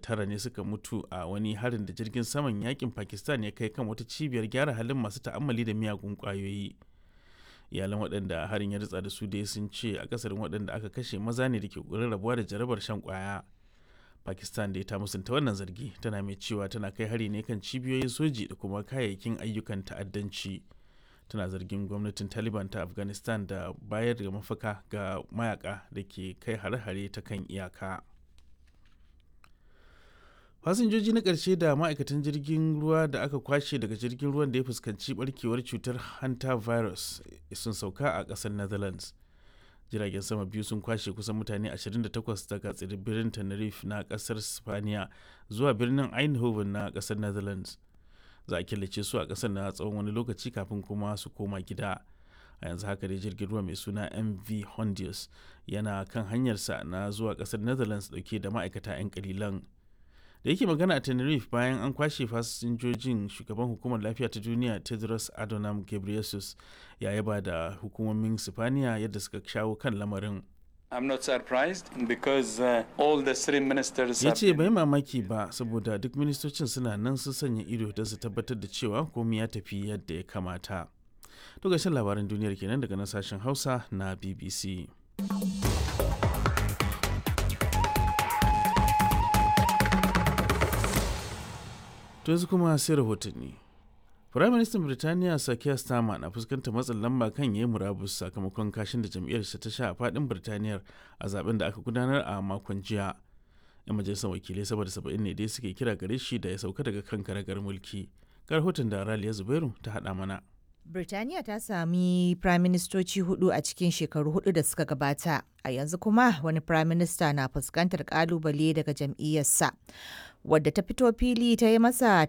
tara ne suka mutu a wani harin da jirgin saman yakin pakistan ya kai kan wata cibiyar gyara halin masu ta'ammali da miyagun kwayoyi iyalan waɗanda harin ya ritsa da su dai sun ce akasarin waɗanda aka kashe maza ne da ke ƙoƙarin rabuwa da jarabar shan kwaya pakistan da ta musanta wannan zargi tana mai cewa tana kai hari ne kan cibiyoyin soji da kuma kayayyakin ayyukan ta'addanci tana zargin gwamnatin taliban ta afghanistan da bayar da mafaka ga mayaka da ke kai hare-hare ta kan iyaka fasinjoji na ƙarshe da ma'aikatan jirgin ruwa da aka kwashe daga jirgin ruwan da ya fuskanci barkewar cutar hanta virus sun sauka a ƙasar netherlands jiragen sama biyu sun kwashe kusan mutane 28 daga tsibirin tenerife na ƙasar spaniya zuwa birnin eindhoven na ƙasar netherlands za a killace su a ƙasar na tsawon wani lokaci kafin kuma su koma gida a yanzu haka dai jirgin ruwa mai suna mv hondius yana kan hanyarsa na zuwa ƙasar netherlands dauke da ma'aikata 'yan kalilan da yake magana a tenerife bayan an kwashe fasinjojin shugaban hukumar lafiya ta duniya tedros adhanom ghebreyesus ya yaba da hukumomin sifaniya yadda suka shawo kan lamarin I'm not surprised because uh, all the three ministers ya ce bai mamaki ba saboda duk ministocin suna nan su sanya ido don su tabbatar da cewa komai ya tafi yadda ya kamata to gashin labaran duniyar kenan daga nan sashen hausa na bbc to yanzu kuma sai rahotanni Firaministan Birtaniya Sakiya Starmer na fuskantar matsin lamba kan yayi murabus sakamakon kashin da jam'iyyarsa ta sha a fadin Birtaniyar a zaben da aka gudanar a makon jiya. 'Yan majalisar wakilai saboda saba'in ne dai suke kira gare shi da ya sauka daga kan karagar mulki. Ga rahoton da Raliya Zubairu ta haɗa mana. Birtaniya ta sami firaministoci hudu a cikin shekaru hudu da suka gabata, a yanzu kuma wani firaminista na fuskantar kalubale daga jam'iyyarsa, wadda ta fito fili ta yi masa